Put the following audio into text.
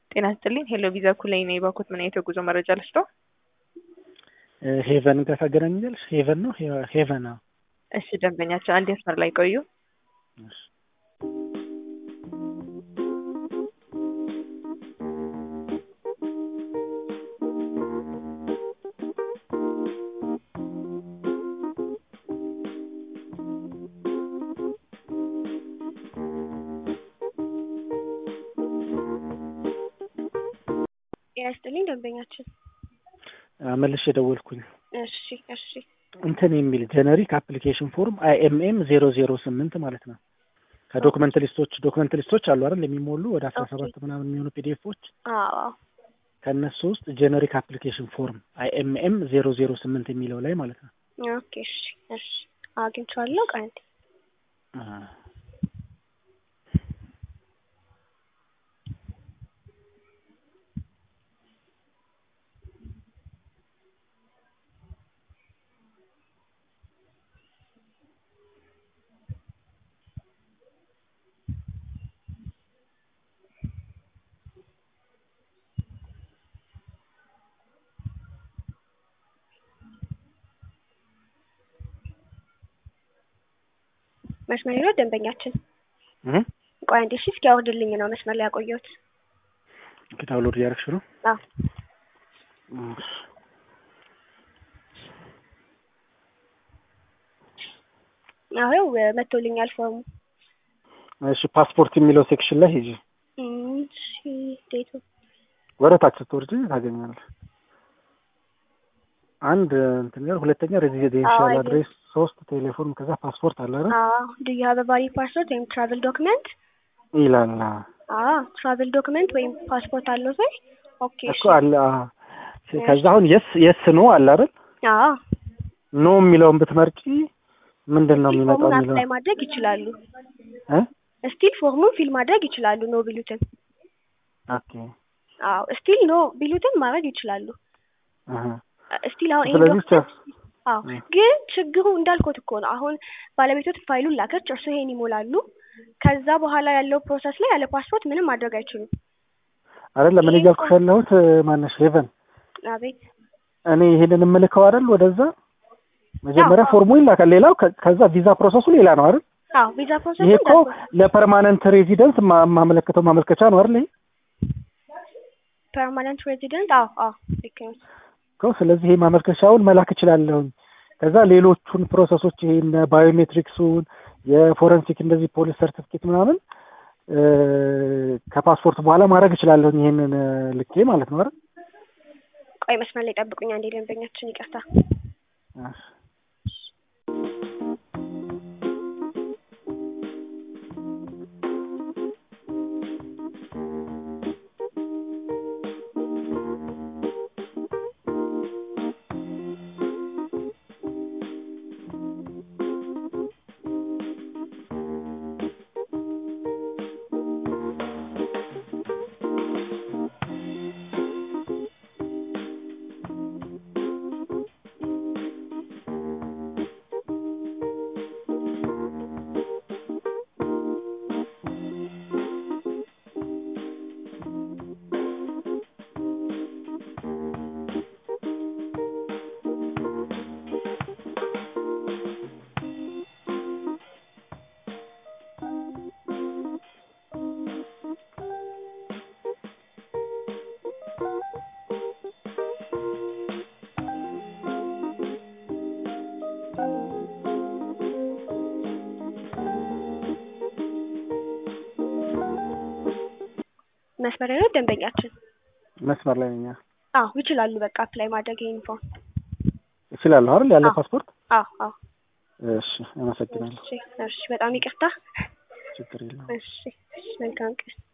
ጤና ይስጥልኝ ሄሎ ቪዛ ኩላይ ነኝ። ባኮት ምን አይነት የጉዞ መረጃ ልስጦ? ሄቨን ጋር ታገናኛለሽ? ሄቨን ነው ሄቨን? አዎ። እሺ ደንበኛቸው አንድ መስመር ላይ ቆዩ። እሺ። ጤና ይስጥልኝ ደንበኛችን። መልሼ የደወልኩኝ እሺ እሺ እንትን የሚል ጀነሪክ አፕሊኬሽን ፎርም አይኤምኤም ዜሮ ዜሮ ስምንት ማለት ነው። ከዶክመንት ሊስቶች ዶክመንት ሊስቶች አሉ አይደል የሚሞሉ ወደ አስራ ሰባት ምናምን የሚሆኑ ፒዲኤፎች አዎ ከእነሱ ውስጥ ጀነሪክ አፕሊኬሽን ፎርም አይኤምኤም ዜሮ ዜሮ ስምንት የሚለው ላይ ማለት ነው። ኦኬ እሺ እሺ አግኝቼዋለሁ። ቆይ አንዴ መስመር ላይ ነው ደንበኛችን። እ ቆይ አንዴ እሺ እስኪ አውርድልኝ ነው መስመር ላይ ያቆየሁት። ዳውንሎድ እያደረግሽ ነው? አዎ እሺ። አዎ መጥቶልኛል ፎርሙ። እሺ ፓስፖርት የሚለው ሴክሽን ላይ ሂጂ። እሺ ዴቱ ወደ ታች ስትወርጂ ታገኛለሽ። አንድ እንትን ጋር ሁለተኛ ሬዚደንሻል አዎ፣ አድሬስ፣ ሶስት ቴሌፎን፣ ከዛ ፓስፖርት አለ አይደል አዎ ዱ ዩ ሃቭ ቫሊድ ፓስፖርት ወይም ትራቨል ዶክመንት? ይላል። አዎ ትራቨል ዶክመንት ወይም ፓስፖርት አለው ወይ? ኦኬ እሺ እኮ አለ። አዎ። ከዛ አሁን የስ የስ ኖ አለ አይደል አዎ ኖ የሚለውን ብትመርጪ ምንድን ነው የሚመጣው ፎርሙን የሚለው አፕላይ ማድረግ ይችላሉ። እ ስቲል ፎርሙን ፊል ማድረግ ይችላሉ። ኖ ቢሉትን ኦኬ አዎ ስቲል ኖ ቢሉትን ማድረግ ይችላሉ። አሃ ስቲል አሁን ይሄ ስለዚህ ዶክመንት አዎ እ። ግን ችግሩ እንዳልኩት እኮ ነው። አሁን ባለቤቶት ፋይሉን ላከች፣ እርሱ ይሄን ይሞላሉ። ከዛ በኋላ ያለው ፕሮሰስ ላይ ያለ ፓስፖርት ምንም ማድረግ አይችሉም። አይደለም እኔ ይሄን እያልኩሽ ያለሁት ማነሽ ሄቨን አቤት እኔ ይሄንን የምልከው አይደል ወደዛ መጀመሪያ አዎ። ፎርሙ ይላካል። ሌላው ከ- ከዛ ቪዛ ፕሮሰሱ ሌላ ነው አይደል? አዎ ቪዛ ፕሮሰስ ይሄ እኮ ለፐርማነንት ሬዚደንስ ማ- ማመለከተው ማመልከቻ ነው አይደል? ይሄ ፐርማነንት ሬዚደንት አዎ አዎ ልክ ነው። እኮ ስለዚህ ይሄ ማመልከቻውን መላክ እችላለሁ። ከዛ ሌሎቹን ፕሮሰሶች ይሄ እነ ባዮሜትሪክሱን የፎረንሲክ እንደዚህ ፖሊስ ሰርቲፊኬት ምናምን እ፣ ከፓስፖርት በኋላ ማድረግ እችላለሁ። ይሄንን እ፣ ልኬ ማለት ነው አይደል? ቆይ መስመር ላይ ጠብቁኝ አንዴ ደንበኛችን ይቅርታ። እሺ። መስመር ላይ ነው ደንበኛችን። መስመር ላይ ነኝ። አዎ ይችላሉ። በቃ አፕላይ ማድረግ ይሄን ፎርም። እችላለሁ አይደል? ያለ አዎ። ፓስፖርት። አዎ አዎ እሺ፣ አመሰግናለሁ። እሺ እሺ በጣም ይቅርታ። ችግር የለውም። እሺ እሺ መልካም ቀን።